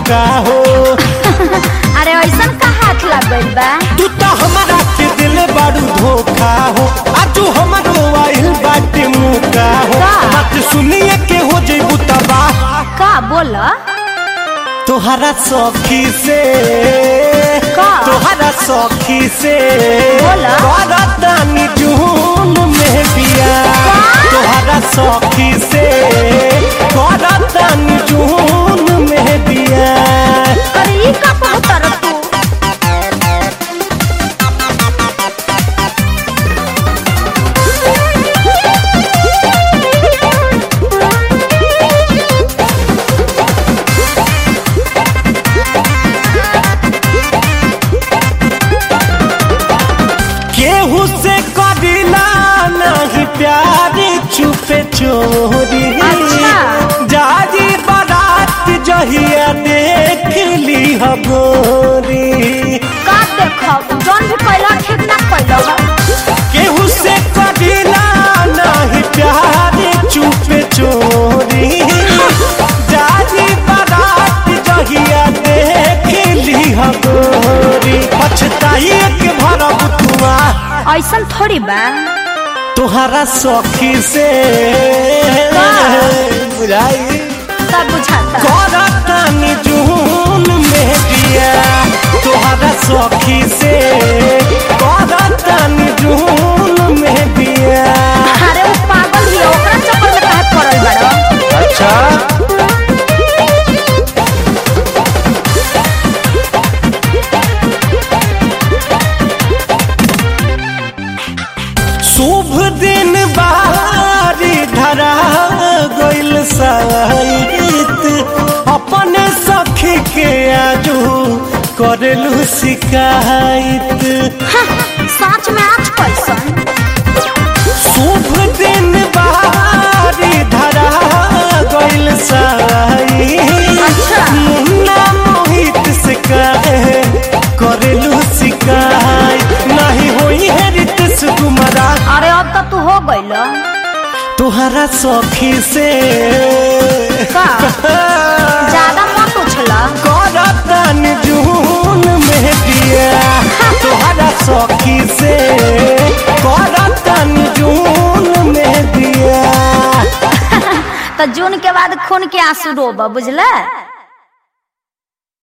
मुका हो अरे ऐसा का हाथ लग गइल बा तू तो हमारा के दिल बारू धोखा हो आजू हमारो आइल बाटे मुका हो का? बात सुनिए के हो जइबू तबाह का बोल तोहरा सखी से का? तोहरा सखी से बोला? करतानी जून में बिया तोहरा सखी से करतानी जून में बिया अरे ई का कहतर तू केहू से कदिला नहीं प्यार छुपे चोरी अच्छा। जारी बारात जहिया देख ली हगोरी का देखब जौन भी पहला ठीक ना पहला केहू से कदिला नहीं प्यार छुपे चोरी जारी बारात जहिया देख ली हगोरी पछताई के भरब तुआ ऐसा थोड़ी बा तोहरा सखी से का? बुझाई सब बुझाता करतानी जून में दिया तोहरा सखी से करतानी जून में दिया अरे वो पागल ही है, ओकरा चक्कर में काहे पड़ल बाड़ो अच्छा शुभ दिन बारी धरा गइल साइत अपने सखी के आजू करेलू शिकायत सच में आज कैसन शुभ दिन बारी धरा गइल साइत अच्छा। मुन्ना मोहित से कहे करेलू शिकायत नहीं होई है रितेश कुमारा अरे अब तो तू हो गइल तुहरा सखी से का ज्यादा मत उछला करतन जून में दिया तुहरा सखी से करतन जून में दिया तो जून के बाद खून के आंसू रोब बुझला